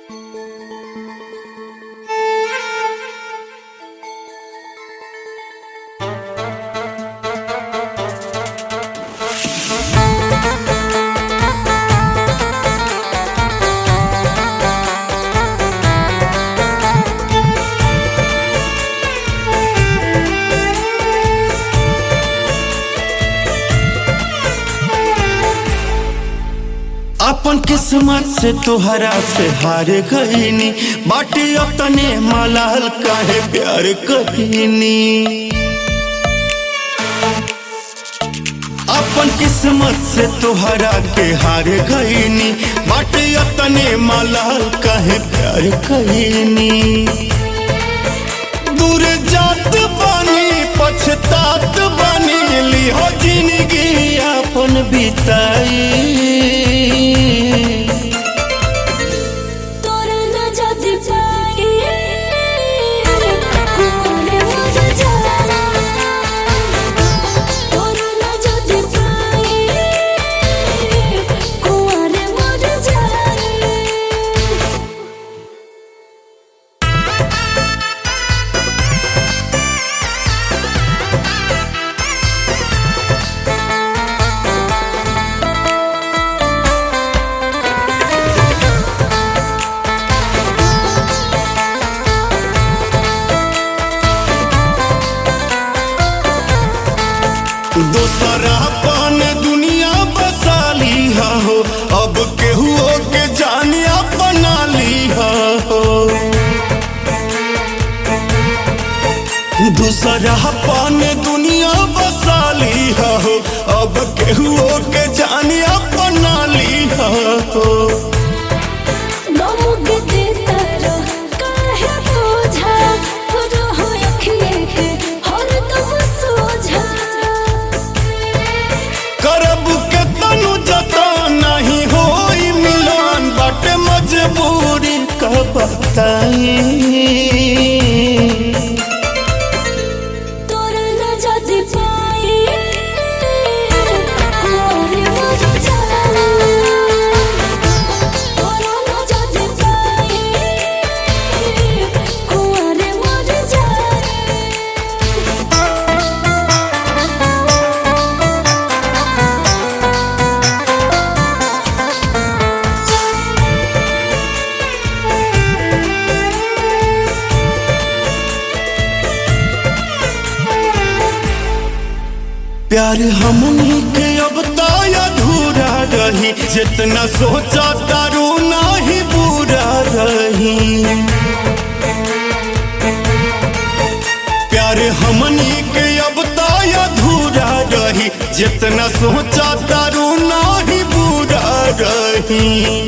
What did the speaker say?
अपन किस्मत से तोहरा से हार गईनी बाटे अपने मलाल काहे प्यार कहीनी अपन किस्मत से तोहरा के हार गईनी बाटे अपने मलाल काहे प्यार कहीनी दूर जात बानी पछतात बानी लिहो जिंदगी अपन बिताई तोरा न जाति पाई कोने मर जाला तोरा न जाति पाई कोने मर जाला दोसरा पान दुनिया बसाली हो अब केहू के जानिया बना ली हो दूसरा पान दुनिया बसाली हो अब केहू के जानिया बना ली हो नमुक देता रह काहे बोझा रहो अखिए के हरदम सोझा करब के तनु जता नहीं होई मिलान बाटे मजबूरी का बताई तोरा न जाति पाई कोने मर जाला तोरा न जाति पाई कोने मर जाला प्यार हमनी के अब ताय अधूरा रही जितना सोचा तारू नाही बुरा रही प्यार हमनी के अब ताय अधूरा रही जितना सोचा तारू नाही बुरा रही